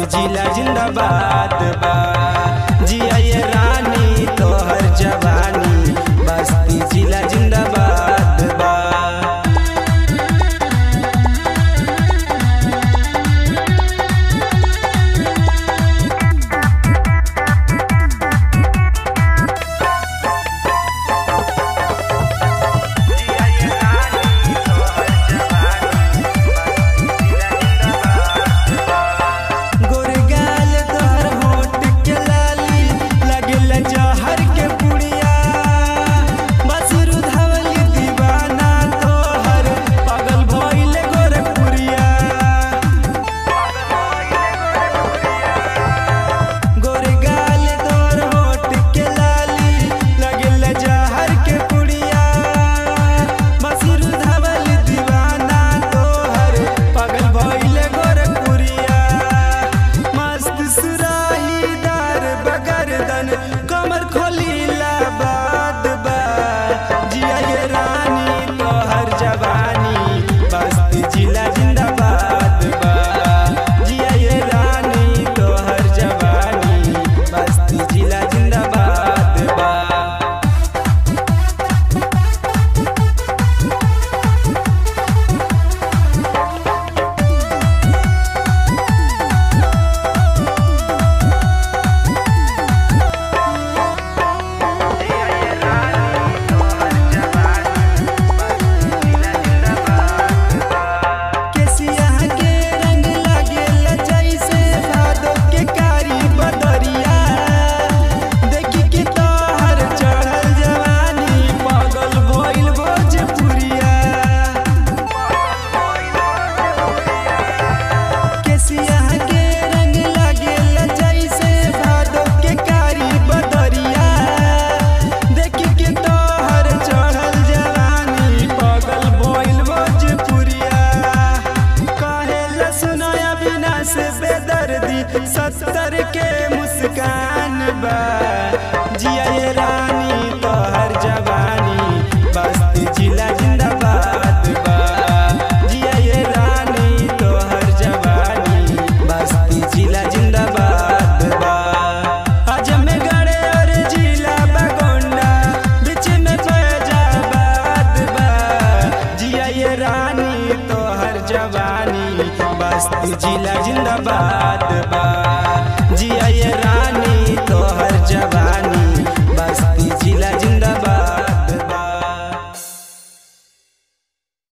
जिला जिंदाबाद बा जिया ये रानी तोहर जवानी बस्ती जिला जिंदाबाद बा गोरगाल तोहर होठ के लाली लगेला जहर के पुड़िया बसरू धवली दीवाना तोहर पागल भइल गोरखपुरिया गोरगाल तोहर होठ के लाली लगेला जहर के पुड़िया बसरू धवली दीवाना तोहर पागल भइल गोरखपुरिया मस्त सुराहीदार बगरदन कमर खोलीला बाद बा जिया ये रानी तोहर जवानी बस्ती जिला जिंदाबाद बा जिया ये रानी तोहर जवानी बस्ती जिला जिंदाबाद बा केसिया के रंग लागेल जैसे भादो के कारी बदरिया देखी के तोहर चढ़ल जवानी पागल भइल भोजपुरिया केसिया के रंग लागेल जैसे भादो के कारी बदरिया देखी के तोहर चढ़ल जवानी पागल भइल भोजपुरिया कहेला सुनाया बिना से बेदर्दी सत्तर के मुस्कान बा जिया ये रानी तोहर जवानी बस्ती जिला जिंदाबाद बा जिया ये रानी तोहर जवानी बस्ती जिला जिंदाबाद बा अजमेगढ़ और जिला बगोंडा बीच में फैजाबाद बा जिया ये रानी तोहर जवानी बस्ती जिला जिंदाबाद